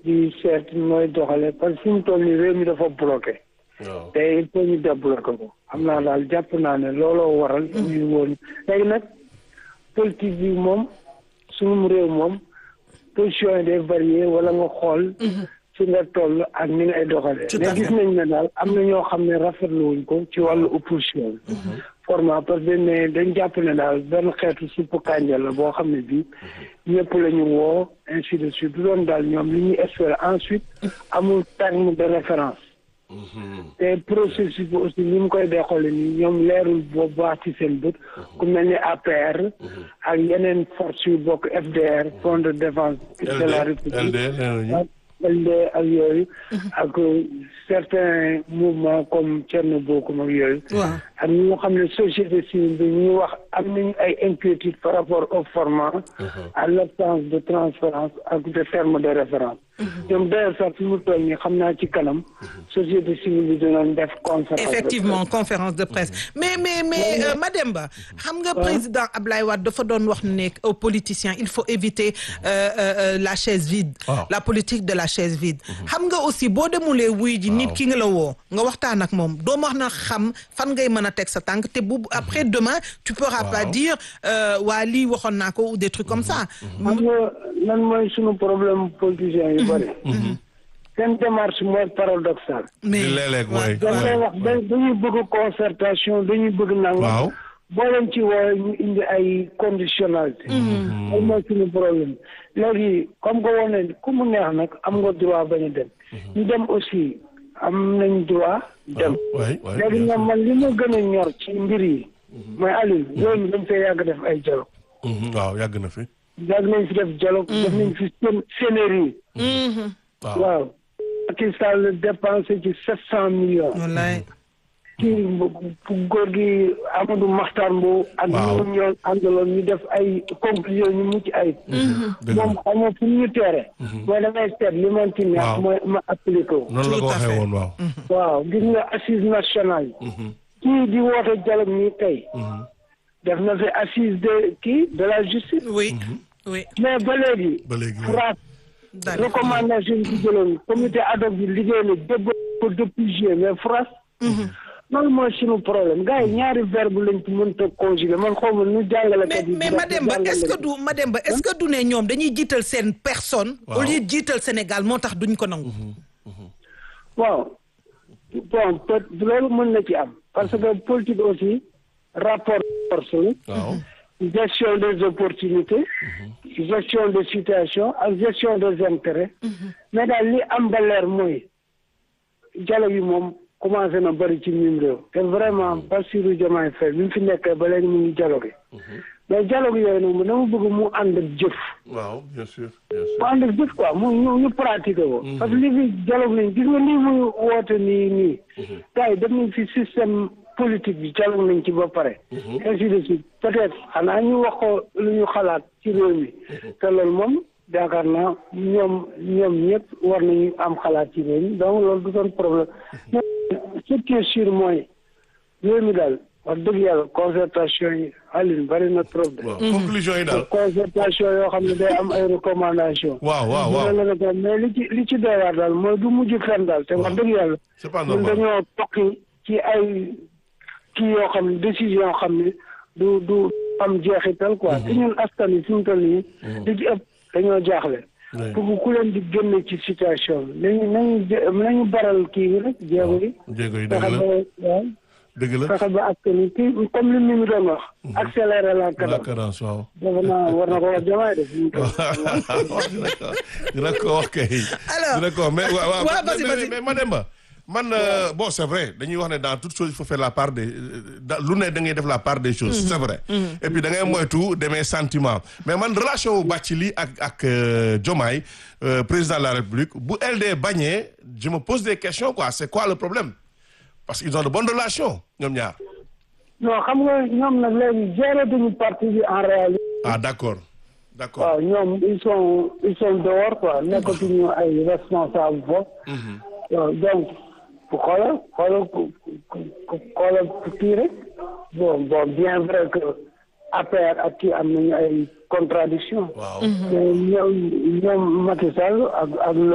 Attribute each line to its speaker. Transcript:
Speaker 1: di seet mooy doxale parce que fi mu toll nii réew mi dafa bloqué
Speaker 2: waaw
Speaker 1: te il faut ñu débloqué ko xam naa daal jàpp naa ne looloo waral ñu woon léegi nag politique bi moom suñu réew moom position yi day varié wala nga xool fi nga toll ak ni ngay doxalee
Speaker 3: Tout à
Speaker 1: mais
Speaker 3: fait.
Speaker 1: gis nañ ne daal am na ñoo xam ne rafetlu wuñ ko ci wàllu opposition bi format parce que ne dañ jàpp ne daal benn xeetu suppu kànja la boo xam ne bii ñëpp la ñu woo ainsi de suite du doon daal ñoom li ñuy espérer ensuite amul terme de référence te processus bi aussi ni mu koy doxalee nii ñoom leerul boobu baax ci seen bët ku mel ni APR ak yeneen force yu bokk FDR Front de défense de la
Speaker 2: LD
Speaker 1: République
Speaker 2: LD nee nañu
Speaker 1: ak LD ak yooyu ak certains mouvements comme Thierno Bocoum ak yooyu
Speaker 3: waaw
Speaker 1: ak ñi nga xam ne société civile bi ñuy wax am nañu ay inquiétudes par rapport au format à l'absence de transparence ak de terme de référence ñoom d'ailleurs sax fi mu toll nii xam naa ci kanam société civile bi dinañ def conférence de
Speaker 3: effectivement conférence de presse mais mais mais euh, Mademba xam nga président Ablaye Wade dafa doon wax ne aux politiciens il faut éviter euh, euh, euh, la chaise vide
Speaker 2: Waaw.
Speaker 3: la politique de la chaise vide xam nga aussi boo demulee wuy ji nit ki nga la woo nga waxtaan ak moom doo wax na xam fan ngay mën a teg sa tànk te bu après demain tu pourras pas
Speaker 2: Waaw.
Speaker 3: dire euh, waa lii waxoon naa ko ou des trucs comme ça
Speaker 1: xam nga lan mooy sunu problème politiciens yu bëri seen démarche mooy paradoxale
Speaker 3: mais
Speaker 2: di léeg-léeg mooy
Speaker 1: dañ koy wax da dañuy bëgg concertation dañuy bëgg nangam
Speaker 2: waaw
Speaker 1: boo leen ci woowe ñu indi ay conditionnalité loolu mooy suñu problème léegi comme que woon ne ku mu neex nag am nga droit bañ a dem ñu dem aussi am nañ droit dem
Speaker 2: waay waay
Speaker 1: léegi
Speaker 2: bien
Speaker 1: ñoom man li ma gën a ñor ci mbir yi mooy Aliou yooyu mi dañ fee yàgg def ay dialogue
Speaker 2: sûr. Mhm, waaw yàgg na fi
Speaker 1: yàgg nañ fi def dialogue def nañ fi sén sénéri
Speaker 2: waaw
Speaker 1: waaw Macky Sall dépensé ci sept cent millions
Speaker 3: wallaay
Speaker 1: kii góor gi Amadou Makhtar Mbow ak
Speaker 2: Waaw.
Speaker 1: ñu ñoo àndaloon ñu def ay conclusion ñu mucc ay
Speaker 2: dëgg
Speaker 1: moom
Speaker 2: la
Speaker 1: xam nga fu ñu teere mooy damay seet li man ci neex
Speaker 2: Waaw.
Speaker 1: mooy ma appliqué ko
Speaker 2: noonu la ko
Speaker 3: Tout à
Speaker 2: waxee
Speaker 3: fait.
Speaker 2: woon waaw
Speaker 1: waaw gis nga assise nationale kii di woote dialogue nii tey def na fi assise de kii de la justice
Speaker 3: oui oui
Speaker 1: mais ba léegi
Speaker 2: ba léegi waaw.
Speaker 1: France
Speaker 3: daal
Speaker 1: recommandation bi jëloon comité ad hoc bi liggéey na débb ko depuis juillet mais France loolu mooy suñu problème gars yi ñaari verbe lañ ci mënta conjuguer man xaw ma nu jàngalekat
Speaker 3: mais
Speaker 1: yi
Speaker 3: mais
Speaker 1: di
Speaker 3: Mademba
Speaker 1: jàngale.
Speaker 3: est-ce que du Mademba est-ce que du ne ñoom dañuy jiital seen personne.
Speaker 2: Waaw.
Speaker 3: au lieu de jiital Sénégal moo tax duñ ko nangu.
Speaker 1: waaw bon peut loolu mën na ci am parce que politique aussi rapport de force la
Speaker 2: waaw
Speaker 1: gestion des opportunités gestion des situations ak gestion des intérêts mais daal li am ba leer mooy dialogue yi moom commencé na bëri ci mim réew te vraiment Bassirou Diomaye Faye bi mu fi nekkee ba léegi mu ngi dialogue mais dialogue yooyu nag dama bëgg mu ànd ak jëf
Speaker 2: waaw bien sûr bien sûr
Speaker 1: mu ànd ak jëf quoi mu ñu ñu pratiqué ko parce que li fi dialogue nañ gis nga lii muy woote nii nii gars yi def nañ fi système politique bi dialogue nañ ci ba pare ainsi de suite peut-être xanaa ñu wax ko lu ñu xalaat ci réew mi te loolu moom yaakaar naa ñoom ñoom ñëpp war nañu am xalaat ci réew mi donc loolu du doon problème mais ce qui est sûr mooy réew mi daal wax dëgg yàlla concertation yi Aline bari na trop de
Speaker 2: waaw conclusion yi daal
Speaker 1: concertation yoo xam ne day am ay recommandation
Speaker 2: waaw waaw waaw
Speaker 1: dina la ko mais li ci li ci doy waar daal mooy du mujj fenn daal te wax dëgg yàlla
Speaker 2: c'est pas
Speaker 1: ñun
Speaker 2: normal
Speaker 1: dañoo tokki ci ay kii yoo xam ne décision yoo xam ne du du am jeexital quoi te ñun askan wi fi mu toll nii li ci ëpp dañoo jaaxle
Speaker 2: Oui.
Speaker 1: pour ku leen di génne ci situation bi nañu nañu jé- nañu baral kii bi rek jéego yi
Speaker 2: jéego yi dëgg
Speaker 1: fexe
Speaker 2: la
Speaker 1: ba waaw
Speaker 2: dëgg la
Speaker 1: fexe ba askan wi kii comme li mu doon wax accélérer la
Speaker 2: la
Speaker 1: cadence
Speaker 2: cadence waaw
Speaker 1: defe naa war na ko wax jamaay de fi mu toll
Speaker 2: dina ko dina ko wax kay.
Speaker 3: Alors,
Speaker 2: dina ko wax mais waaw
Speaker 3: waaw,
Speaker 2: waaw
Speaker 3: vas-y,
Speaker 2: mais-
Speaker 3: vas-y.
Speaker 2: mais Mademba man euh, bon c'est vrai dañuy wax ne dans toute chose il faut faire la part des da- lu ne da ngay def la part des choses. c'est vrai. et puis da ngay moytu demee sentiment mais man relation wu Bathily ak ak euh, Diomaye euh, président de la République bu LD bañee je me pose des questions quoi c'est quoi le problème parce qu'ils ont de bonnes relations ñoom ñaar.
Speaker 1: non xam nga ñoom nag léegi gérer duñu parti bi en réalité
Speaker 2: ah d'accord d'accord.
Speaker 1: waaw ñoom ils sont ils sont dehors quoi nekkatuñu ay responsable foofu waaw donc pour xoolal xoolal ku ku- ku- xoolal kii rek bon bon bien vrai que APR ak kii am nañu ay contradiction
Speaker 2: waaw.
Speaker 1: mais ñoom ñoom Macky Sall ak ak